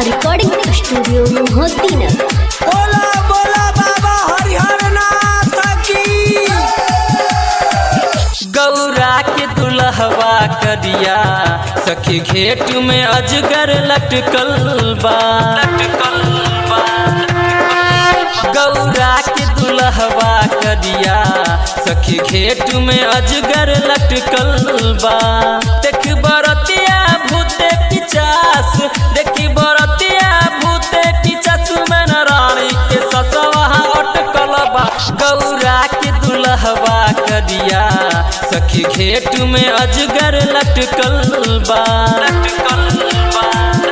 recording studio Mohiuddinnagar बोला बोला बाबा हरिहर नाथ की गौरा के दुल्हवा करिया सखी घेट में अजगर लटकल बा लटकल बा गौरा के दुल्हवा करिया सखी घेट में अजगर लटकल बा देख बरतिया भूते पिचास देखी बरतिया भूते पिचास में रानी के ससवा अटकल बा गौरा के दुल्हवा करिया सखी घेट में अजगर लटकल बा लटकल बा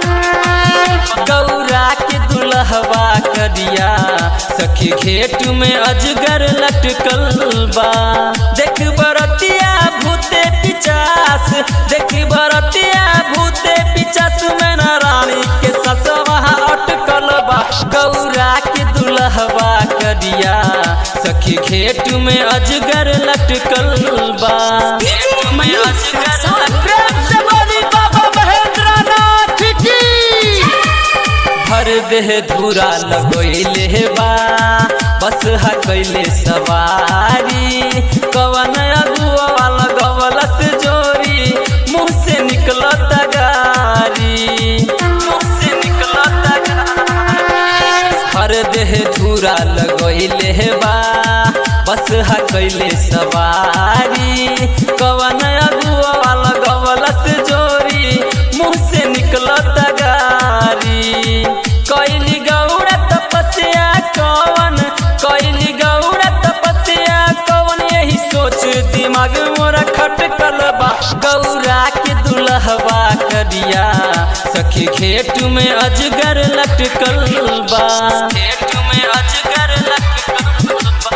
गौरा के दुल्हवा करिया सखी घेट में अजगर लटकल बा देख बरतिया भूते पिचास देख बरतिया भूते पिचास में न रानी के ससवा अटकल बा गौरा के दुल्हवा करिया सखी घेट में अजगर लटकल बा घेट में अजगर लटकल बाबा महेंद्र नाथ की भर देह धूरा लगोइले बा बस हा कैले सवारी कवन अगुआ लगवलस जोरी मुँह से निकलत गारी मुँह से निकलत गारी भर देह धूरा लगोइले बा बस हा कैले सवारी कवन अगुआ लगवलस जोरी मुँह से निकलत गारी कैली गौड़ा तपस्या कवन कैली गौड़ा तपस्या कवन यही सोच दिमाग मोरा खटकल बा गौरा के दुल्हवा करिया सखी घेट में अजगर लटकल बा घेट में अजगर लटकल बा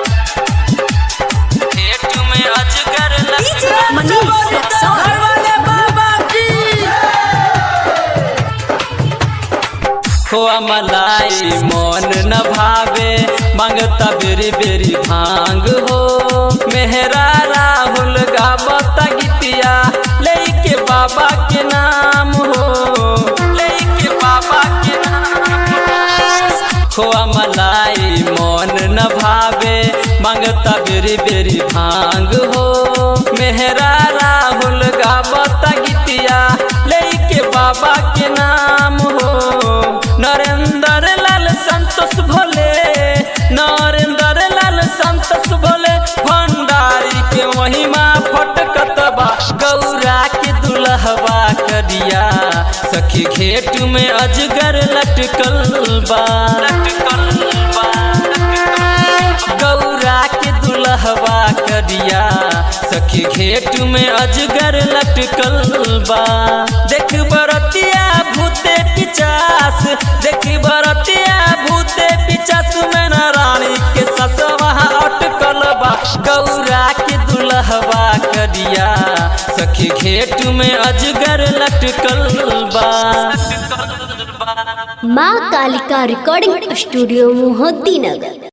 घेट में अजगर लटकल मनीष रक्सौल घर वाले बाबा की खोआ मलाई मन न भावे मांगता बेरी बेरी भांग हो मेहरा राहुल गावत गीतिया लेके बाबा के नाम हो लेके बाबा के नाम खोआ मलाई मन न भावे मांगता बेरी बेरी भांग हो मेहरा राहुल गावत गीतिया लेके बाबा के नाम हो नरेंद्र लाल संतोष भोले नरेंद्र लाल संतोष भोले भंडारी के महिमा फटकत बा गौरा के दुल्हवा करिया सखी घेट में अजगर लटकल बा लटकल बा गौरा के दुल्हवा करिया सखी घेट में अजगर लटकल बा देख बरतिया भूते पिचास देख बरतिया भूते पिचास में न रानी के ससवा अटकल बा गौरा के दुल्हवा करिया सखी घेट में अजगर लटकल बा माँ कालिका रिकॉर्डिंग स्टूडियो मोहद्दीनगर